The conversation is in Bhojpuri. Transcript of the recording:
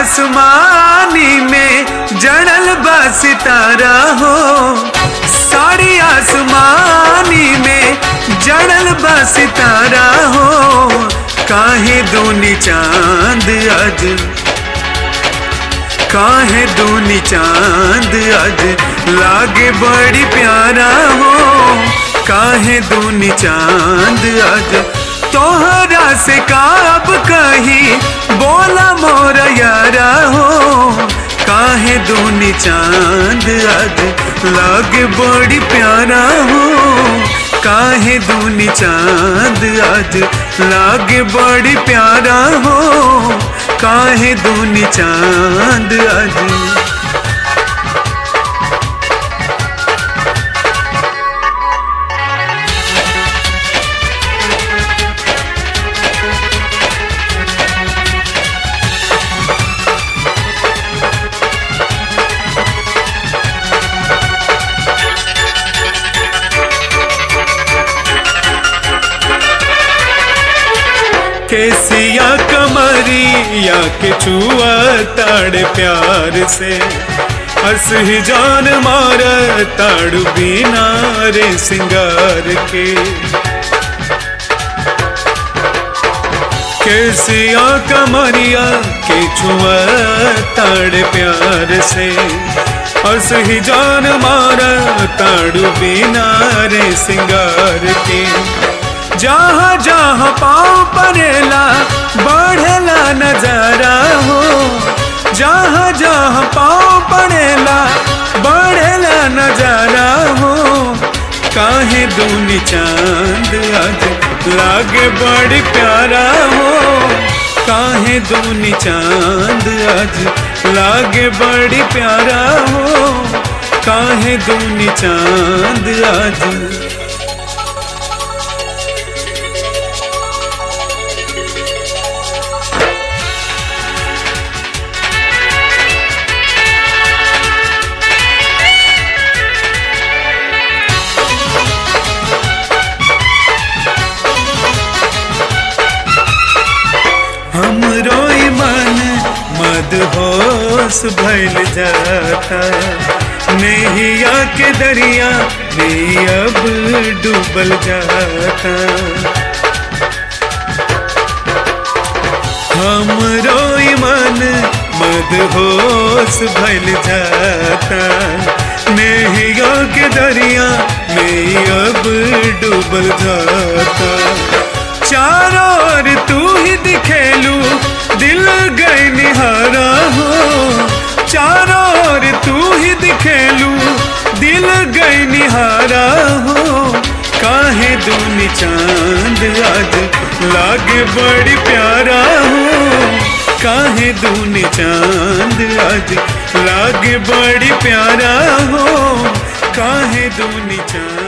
आसमानी में जड़ल बा सितारा हो साड़ी आसमानी में जड़ल बा सितारा हो काहे दूनी चांद आज काहे दूनी चांद आज लागे बड़ी प्यारा हो काहे दूनी चांद आज तोहरा से काब कही बोला मोर यारा हो काहे दूनी चांद आज लागे बड़ी प्यारा हो काहे दूनी चांद आज लागे बड़ी प्यारा हो काहे दूनी चांद आज केसिया कमरिया के छुआ ताड़ प्यार से हंस ही जान मार ताड़ बिना रे सिंगार के केसिया कमरिया के छुआ ताड़ प्यार से हंस ही जान मार ताड़ बिना रे सिंगार के जहाँ जहाँ पाँव परेला बढ़ेला नजारा हो जहाँ जहाँ पाँव पड़ेला बढ़ेला नजारा हो काहे दूनी चांद आज लागे बड़ी प्यारा हो काहे दूनी चांद आज लागे बड़ी प्यारा हो काहे दूनी चांद आज हमरो मन मद होश भैल जाता नैया के दरिया में अब डूबल जाता हमरो मन मद होश भैल जाता नैया के दरिया में अब डूबल जाता चारों ओर तू ही दिखेलू दिल गए निहारा हो चारों ओर तू ही दिखेलू दिल गए निहारा हो काहे दूनी चांद आज लागे बड़ी प्यारा हो काहे दूनी चांद आज लागे बड़ी प्यारा हो काहे दूनी चांद